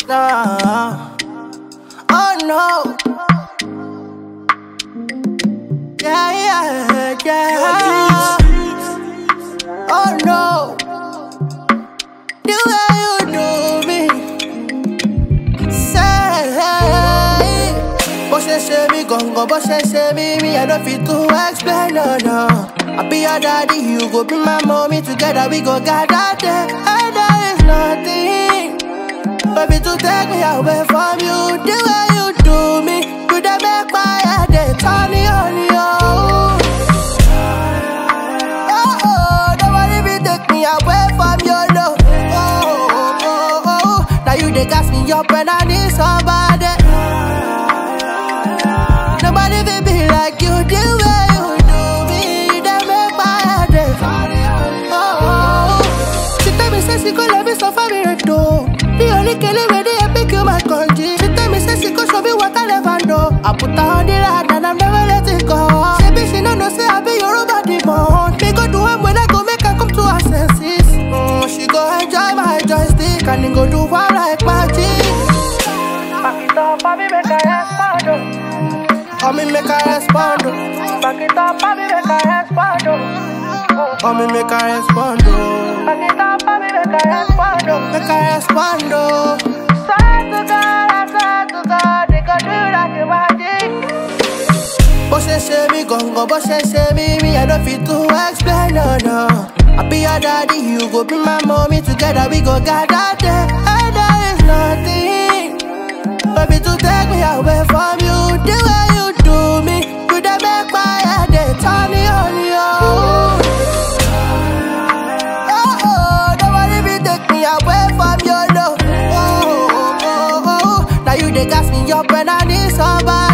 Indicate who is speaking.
Speaker 1: Nah. Oh no. Yeah, yeah, yeah. Oh no. The way you do me. Say, bó ṣe ṣe mí gangan, bó ṣe ṣe mí, me, I don't fit to explain, no, no. I be your daddy, you go be my mommy, together we go gather there. And there is nothing, baby, to take me away from you. The way you do me, you dey make my head dey turn on you. Oh, oh, nobody be take me away from your love. Oh, oh, oh, oh, now you dey gas me up when I need somebody. Nobody will be like you the way you do me. You dey make my head dey oh, oh. She tell me say she go let me suffer me right though. The only kele wey dey epic you my country. She tell me say she go show me what I never know. I put her on the ride and I'm never let it go. She be she no know say I be Yoruba demon. Me go do am when I go make her come to her senses. Mm, she go enjoy my joystick and then go do am like magic. Back it up, baby, make her respond. oh. Oh, me make her respond. oh. Back it up, baby, make her respond. oh. Oh, me make her respond. oh. Back it up, baby, make her respond. oh. Make her respond. oh. Swear to God, I swear to God, they go do like a magic. Bó ṣe ṣe mí gangan, bó ṣe ṣe mí, me, I don't fit to explain, no, no. I be your daddy, you go be my mommy, together we go gather there. And there is nothing, baby, to take me away from you. The way you do me, you dey make my head dey turn on you. Oh, oh, nobody be take me away from your love. Oh, oh, oh, oh, now you dey gas me up when I need somebody.